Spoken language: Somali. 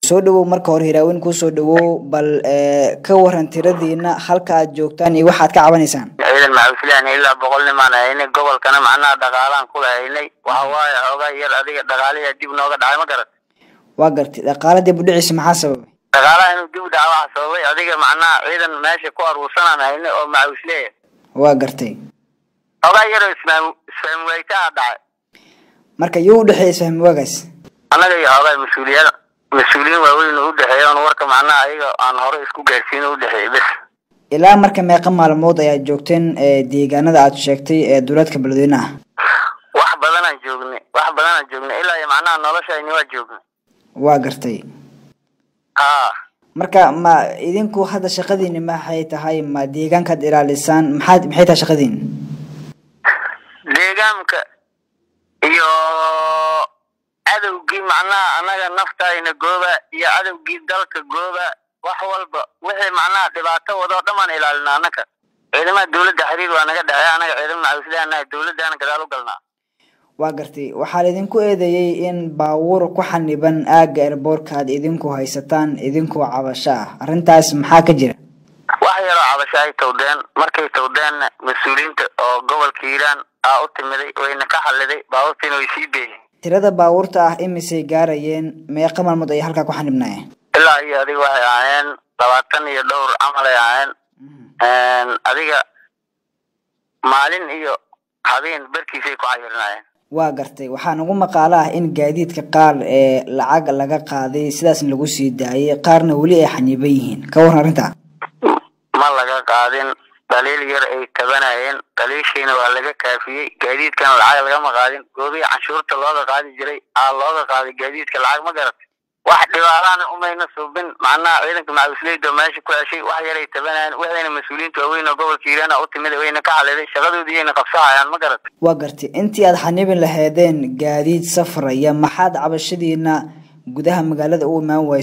soo dhawow marka hore hiraaweyn kusoo dhawow bal ka waran tiradiina halka aad joogtaan iyo waxaad ka cabanaysaan ciidan maxaafilahna ilaa boqol nimaan haynay gobolkana macnaha dhaqaalaan kula haynay waxa waaye xoogaa yar adiga dhaqaalihi dib nooga dhacay ma garat waa gartay dhaqaala dib u dhiciisa maxaa sababay dhaqaalaha inuu dib u dhaca waxa sababay adiga macnaha ciidan meesha ku aruursanaan haynay oo maxaafisleeya waa gartay xoogaa yaroo ismaam isfaham waytaa dhacay marka yuu u dhexeeya isfahmi waagaas annaga iyo xoogaa mas-uuliyada mas-uuliyiin waaweyn u dhexeeya on warka macnaha ayaga aan hore isku gaarsiin u dhexeeyay bes ilaa marka meeqa maalmood ayaad joogteen deegaanada aad sheegtay ee duleedka beledweyne ah wax badanaan joognay wax badanaan joognay ilaa iyo macnaha noloshayni waa joognay waa gartay ha marka ma idinku hadda shaqadiini maxay tahay ma deegaankaad ilaalisaan maxaad maxay tahay shaqadiin deegaanka iyo cadowgii macnaha annaga naftayna gooba iyo cadowgii dalka gooba wax walba wixii macnaha dhibaato wadoo dhamaan ilaalina annaka ciidamada dawladda xiriir waa naga dhexeeya annaga ciidama macawislahanahay dawladdaana gadaal u galnaa waa gartay waxaa laidinku eedeeyey in baabuur ku xaniban aagga erboorka aad idinku haysataan idinkoo cabasho ah arrintaas maxaa ka jira wax yaroo cabasho ay tawdeen markay tawdeenna mas-uuliyiinta oo gobolka hiiraan aa u timiday wayna ka xaliday baabuurtiina way sii beeyeen tirada baabuurta ah imisay gaarayeen meeqa maalmood ayay halkaa ku xanibnaayeen ilaa iyo adiga waxay ahaayeen labaatan iyo dhowr camal ay ahaayeen adiga maalin iyo habeen barkiisay ku cayirnaayeen waa gartay waxaa nagu maqaalo ah in gaadiidka qaar ee lacag laga qaaday sidaasna lagu sii daayay qaarna weli ay xaniiban yihiin ka waran arrintaa ma laga qaadin dhaliil yar ay tabanayeen dhaliishiina waa laga kaafiyey gaadiidkana lacag lagama qaadin goobihii canshuurta looga qaadi jiray aa looga qaaday gaadiidka lacag ma garatay wax dhibaataana umayna suubin macnaha ciidanka macawisleyda meesha ku heshay wax yaray tabanayeen waxayna mas-uuliyiinta waaweyn oo gobolka hiiraana u timid wayna ka xaliday shaqadoodii yayna qabsahayaan ma garatay waa gartay intii aad xanibin laheedeen gaadiid safraya maxaad cabashadiina gudaha magaalada u imaan waysa